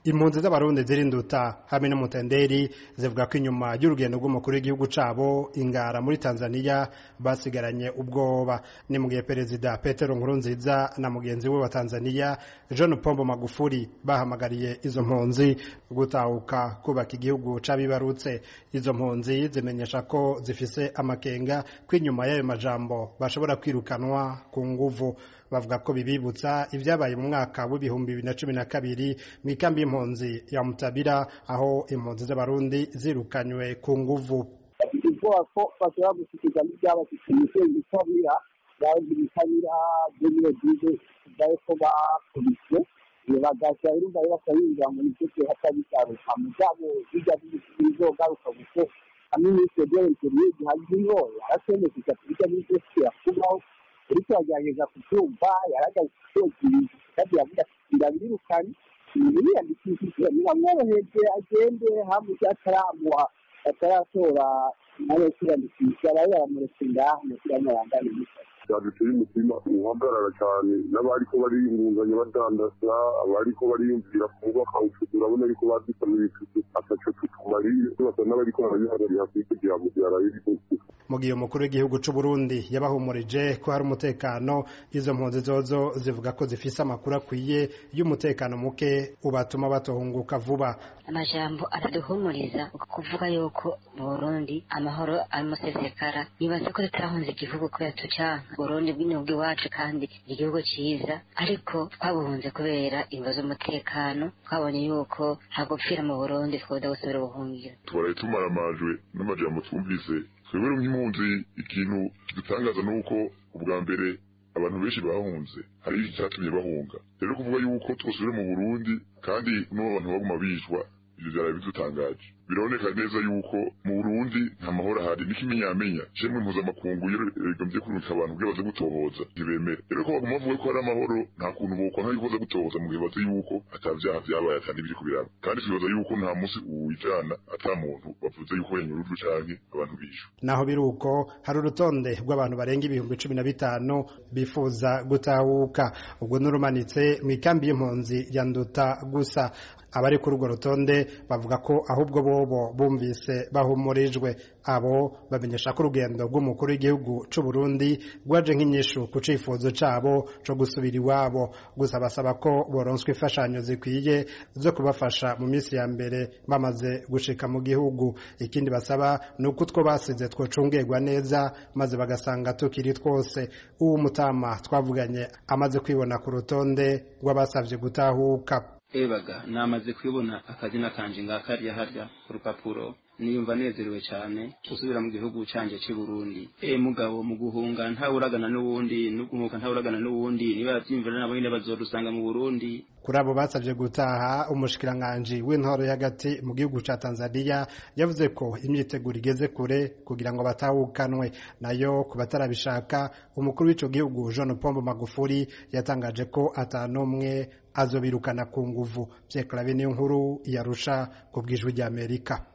impunzi z'abarundi zirinduta hamwe n'umutenderi zivuga ko inyuma y'urugendo rw'umukuru w'igihugu cabo ingara muri tanzania basigaranye ubwoba ni mu gihe perezida petero nkurunziza na mugenzi we wa tanzania john pombo magufuri bahamagariye izo mpunzi gutahuka kubaka igihugu c'abibarutse izo mpunzi zimenyesha ko zifise amakenga ko inyuma y'ayo majambo bashobora kwirukanwa ku nguvu bavuga ko bibibutsa ibyabaye mu mwaka w'ibihumbi bibiri na cumi na kabiri mu ikambi y'impunzi ya mutabira aho impunzi z'abarundi zirukanywe ku nguvu ubwoba ko bashobora gushyikiza n'ibyabashyikiye imisozi itabira bazi bitabira byo bize bayo ko bakubiswe bagahita urumva rero bakayinjira mu bice hatabisaruka mu byabo bijya bizogaruka kuko hamwe n'icyo byerekeye gihagiriho yarasemekeza kubijya n'ibyo kubaho uriko yagerageza kubyumva yaragaze kubyumviriza kandi yavuga ati ndabirukanye niyandikishije niramworoheje agende hamwe ataramuha ataratora nawe kwiyandikisha aba yaramuretse ngaha mushyiramo yangana imisatsi byaduteye umutima uhagarara cyane n'abariko bariyungunganya badandaza abariko bariyumvira kubaka utuzu urabona ariko badusamira ituzu ataco tutumariye basa n'abariko barabihagarira kugira ngo byaraye mu gihe umukuru w'igihugu c'u Burundi yabahumurije ko hari umutekano izo mpunzi zozo zivuga ko zifise amakuru akwiye y'umutekano muke ubatuma batohunguka vuba amajambo araduhumuriza kuvuga yuko mu Burundi amahoro amusesekara nibaza ko tutahunze igihugu kubera tucanka Burundi bw'igihugu iwacu kandi igihugu ciza ariko twabuhunze kubera ibibazo z'umutekano twabonye yuko hagupfira mu Burundi twoda gusubira ubuhungiro tubaraye tumaramajwe n'amajambo twumvise twebwe nk'impunzi ikintu kidutangaza ni uko ubwa mbere abantu benshi bahunze hari icyatumye bahunga rero kuvuga yuko twosubire mu burundi kandi n'ubu abantu baguma bicwa ivyo vyaraye bidutangaje biraboneka neza yuko mu burundi nta mahoro ahari n'ikimenyamenya cemwe mpuzamakungu iyo rigomvye kurungika abantu kugira baze gutohoza ntibemere rero ko baguma bavuga ko hari amahoro nta kuntu bokwanka yuko baza gutohoza mu gihe bazi yuko ata vyaha vyabaye ata n'ibiri kubiraba kandi twibaza yuko nta musi uwijana ata muntu bavuze yuko yanyurujwe canke abantu bishwe naho biri uko hari urutonde rw'abantu barenga ibihumbi cumi na bitanu bifuza gutahuka ubwo n'urumanitse mu ikambi y'impunzi ya nduta gusa abari kuri urwo rutonde bavuga ko ahubwo bobo bumvise bahumurijwe abo bamenyesha ko urugendo rw'umukuru w'igihugu c'u Burundi rwaje nk'inyishu ku cifuzo cabo co gusubira iwabo gusa basaba ko boronswa imfashanyo zikwiye zo kubafasha mu minsi ya mbere bamaze gushika mu gihugu ikindi basaba ni uko utwo basize twocungerwa neza maze bagasanga tukiri twose uwo mutama twavuganye amaze kwibona ku rutonde rw'abasavye gutahuka ebaga namaze kwibona akazina kanje ngakarya harya ku rupapuro niyumva nezerewe cyane gusubira mu gihugu canje cy'i Burundi e mugabo mu guhunga ntawuragana n'uwundi no guhunga ntawuragana n'uwundi niba yavyimvira nabo nyine bazorusanga mu Burundi kuri abo basabye gutaha umushikiranganji w'intoro y'agati mu gihugu ca Tanzania yavuze ko imyiteguro igeze kure kugira ngo batahukanwe nayo ku batarabishaka umukuru w'ico gihugu John Pombo Magufuli yatangaje ko atanumwe azobirukana ku nguvu Pierre Claver niyo nkuru yarusha ku bwijwi ry'Amerika